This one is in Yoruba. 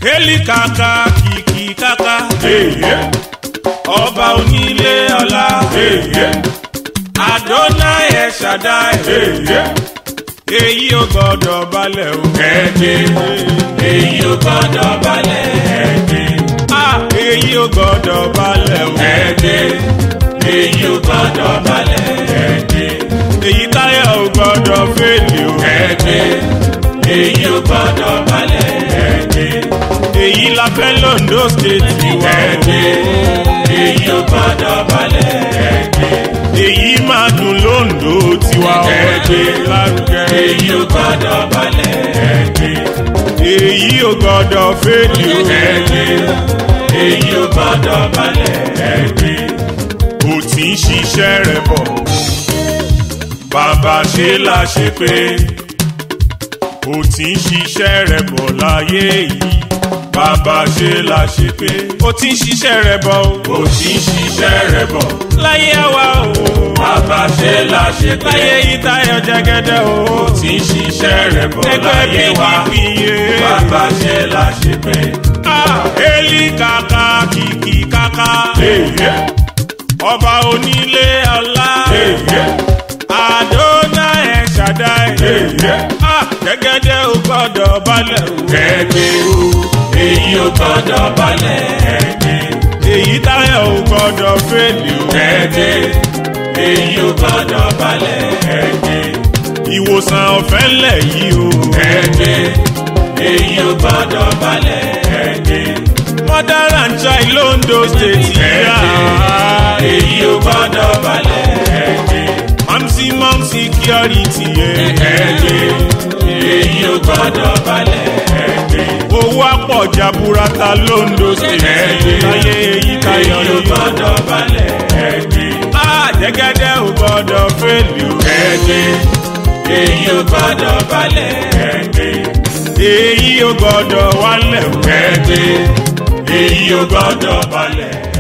hélì kàkà kìkì kàkà Èyí. ọba onílé ọlá Èyí. adonai ẹ̀ ṣàdáì Èyí. èyí ò gbọ́dọ̀ balẹ̀ o. Ẹ̀dẹ̀. Èyí ò gbọ́dọ̀ balẹ̀. Ẹ̀dẹ̀. Ah, èyí ò gbọ́dọ̀ balẹ̀ o. Ẹ̀dẹ̀. Èyí ò gbọ́dọ̀ balẹ̀. Ẹ̀dẹ̀. èyí táyà ò gbọ́dọ̀ fèlè o. Ẹ̀dẹ̀. Èyí ò gbọ́dọ̀ balẹ̀. Ẹ̀dẹ̀. èyí la fẹ́ londo state wa o. Ẹ̀dẹ̀. Èyí ò gbọ́dọ̀ balẹ̀. Ẹ̀dẹ̀. èyí máa dùn londo tiwa o. Ẹ̀dẹ̀. lárugẹ. Èyí ò gbọ́dọ̀ balẹ̀. Ẹ̀dẹ̀. èyí ò gbọ́dọ̀ fèlè o. Ẹ̀dẹ̀. Èyí ò gbọ́dọ̀ balẹ̀. Ẹ̀dẹ̀. kò tí ń ṣiṣẹ́ rẹ̀ bọ̀. bàbá ṣe la ṣe pé kò tí ń ṣiṣẹ́ rẹ̀ bọ̀ láyé yìí. bàbá ṣe la ṣe pé kò tí ń ṣiṣẹ́ rẹ̀ bọ̀ o. Kò tí ń ṣiṣẹ́ rẹ̀ bọ̀. láyé àwa o. Bàbá ṣe la ṣe pé. láyé yìí táyọ̀ jẹ́gẹ́dẹ́ o. Kò tí ń ṣiṣẹ́ rẹ̀ bọ̀ ẹgbẹ́ láyé wa. pdp yé. Bàbá ṣe la ṣe pé. Ah, Eli kàkà kìkì kàkà. Èyí. ọba onílé ọlá. Èyí. àdóná ẹ̀ ṣàdáì. Èyí. Ah, jẹ́gẹ́dẹ́ ò gbọ́dọ̀ balẹ̀ o. Ẹ̀dẹ̀ o. Èyí ò gbọ́dọ̀ balẹ̀. Ẹ̀dẹ̀. èyí táyà ò gbọ́dọ̀ fèlè o. Ẹ̀dẹ̀. Èyí ò gbọ́dọ̀ balẹ̀. Ẹ̀dẹ̀. ìwòsàn ọ̀fẹ́ ńlẹ̀ yìí o. Ẹ̀dẹ̀. Èyí ò gbọ́dọ̀ balẹ̀. Ẹ̀dẹ̀. mother and child londo state yá. Èyí ò gbọ́dọ̀ balẹ̀. Ẹ̀dẹ̀. mamsi mom security yẹ. Ẹ̀dẹ̀. Èyí ò gbọ́dọ̀ balẹ̀. Ẹ̀dẹ̀. owó àpọ̀jà burata londo state. Ẹ̀dẹ̀. láyé èyí táyọ̀ Èyí ò yìí. gbọ́dọ̀ balẹ̀. Ẹ̀dẹ̀. Ah, jẹ́gẹ́dẹ́ ò gbọ́dọ̀ fèlè o. Ẹ̀dẹ̀. Èyí ò gbọ́dọ̀ balẹ̀. Ẹ̀dẹ̀. èyí ò gbọ́dọ̀ wálẹ̀ o. Ẹ̀dẹ̀. Èyí ò gbọ́dọ̀ balẹ̀.